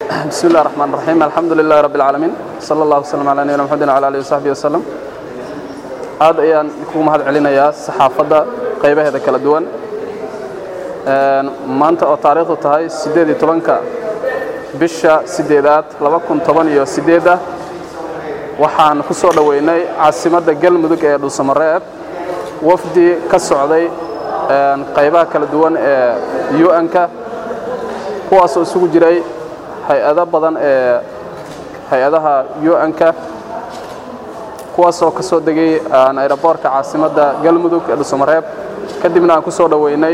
بسم الله الرحمن الرحيم الحمد لله رب العالمين صلى الله وسلم على نبينا محمد وعلى آله وصحبه وسلم aad ayaan kugu mahad celinayaa saxaafadda qaybaheeda kala duwan maanta oo taariikhdu tahay siddeed iyo tobanka bisha siddeedaad laba kun toban iyo siddeedda waxaan ku soo dhoweynay caasimadda galmudug ee dhuusamareeb wafdi ka socday qaybaha kala duwan ee un-ka kuwaasoo isugu jiray hay-ado badan ee hay-adaha un-ka kuwaasoo ka soo degay ayroboorka caasimadda galmudug ee dhuusamareeb kadibna aan ku soo dhoweynay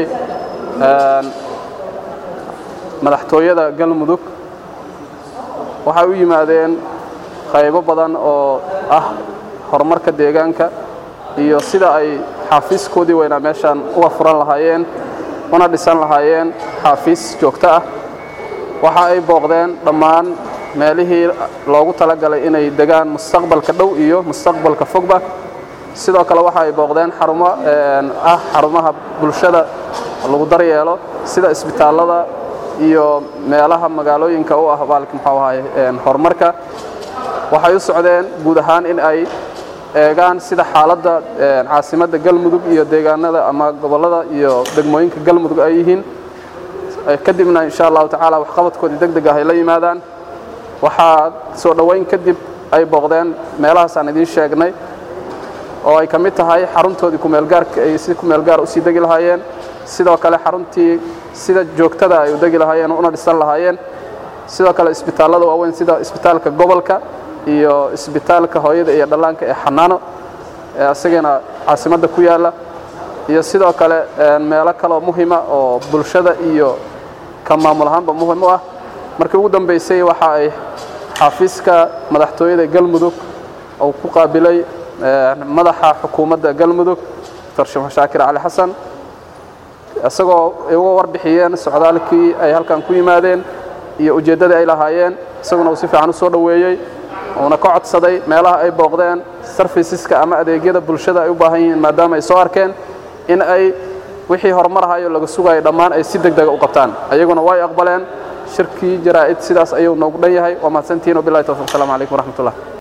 madaxtooyada galmudug waxay u yimaadeen qaybo badan oo ah horumarka deegaanka iyo sida ay xaafiiskoodii weynaa meeshaan uga furan lahaayeen una dhisan lahaayeen xaafiis joogto ah waxa ay booqdeen dhammaan meelihii loogu talagalay inay degaan mustaqbalka dhow iyo mustaqbalka fogba sidoo kale waxa ay booqdeen xarumo ah xarumaha bulshada lagu daryeelo sida isbitaallada iyo meelaha magaalooyinka u ah baalka muxuu ahaay horumarka waxay u socdeen guud ahaan in ay eegaan sida xaaladda caasimadda galmudug iyo deegaanada ama gobollada iyo degmooyinka galmudug ay yihiin kadibna insha allahu tacaala waxqabadkoodii deg deg ah ay la yimaadaan waxaa soo dhoweyn kadib ay booqdeen meelahaasaan idiin sheegnay oo ay ka mid tahay xaruntoodii kumeelgaarka ay si kumeelgaar usii degi lahaayeen sidoo kale xaruntii sida joogtada ay u degi lahaayeen una dhisan lahaayeen sidoo kale isbitaallada waaweyn sida isbitaalka gobolka iyo isbitaalka hooyada iyo dhallaanka ee xanaano ee asagana caasimadda ku yaalla iyo sidoo kale meelo kaloo muhima oo bulshada iyo ka maamul ahaanba muhim u ah markii ugu dambaysay waxa ay xafiiska madaxtooyada galmudug uu ku qaabilay madaxa xukuumadda galmudug dr sheekh shaakir cali xasan isagoo ay uga warbixiyeen socdaalkii ay halkan ku yimaadeen iyo ujeeddadii ay lahaayeen isaguna uu si fiican u soo dhoweeyey uuna ka codsaday meelaha ay booqdeen sarfiisiska ama adeegyada bulshada ay u baahan yihiin maadaama ay soo arkeen in ay wixii horumarahayo laga sugayo dhammaan ay si deg dega u qabtaan ayaguna way aqbaleen shirkii jaraa'id sidaas ayuu noogu dhan yahay waa mahadsantihiin wabillahi tawfiq asalaamu calaykum waraxmatullah